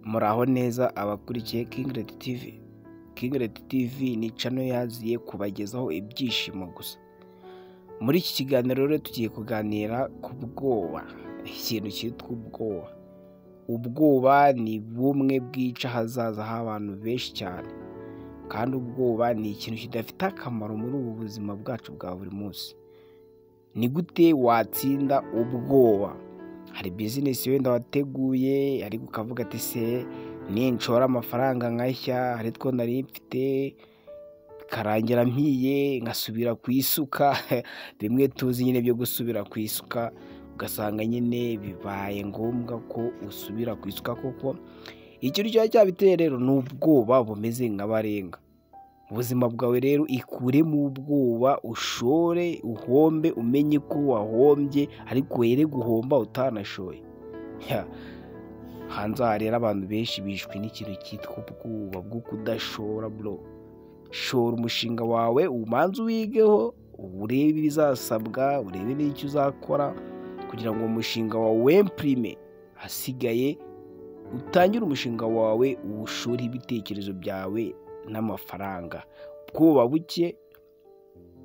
Muraho neza abakurikiye Kingireti tivi. Kingireti tivi ni cano yaziye kubagezaho ibyishimo gusa. Muri iki kiganiro rero tugiye kuganira ku bwoba, ikintu cyitwa ubwoba. Ubwoba ni bumwe bwica ahazaza h'abantu benshi cyane, kandi ubwoba ni ikintu kidafite akamaro muri ubu buzima bwacu bwa buri munsi. Ni gute watsinda ubwoba? Hari bizinesi wenda wateguye ariko ukavuga ati se ninshora amafaranga nkashya hari two nari mfite bikarangira mpiye ngasubira ku isuka bimwe tuzi nyine byo gusubira ku isuka ugasanga nyine bibaye ngombwa ko usubira ku isuka kuko ikintu kiba cyabiteye rero ni ubwoba bumeze nka barenga. Ubuzima bwawe rero ikuremo ubwoba ushore uhombe umenye ko wahombye ariko were guhomba utanashoye. Hanze aha rero abantu benshi bishwe n'ikintu cyitwa ubwoba bwo kudashora bro. Shora umushinga wawe ubanze uwigeho, urebe ibizasabwa, urebe n'icyo uzakora kugira ngo uwo mushinga wawe uwempurime. Hasigaye utangire umushinga wawe uwushureho ibitekerezo byawe n'amafaranga. Ubwoba buke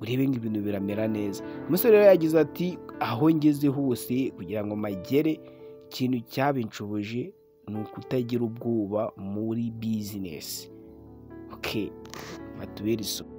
urebe ngo ibintu biramera neza. Umusore rero yagize ati aho ngeze hose kugira ngo mpagere ikintu cyabinshoboje ni ukutagira ubwoba muri bizinesi. Oke batubere isomo.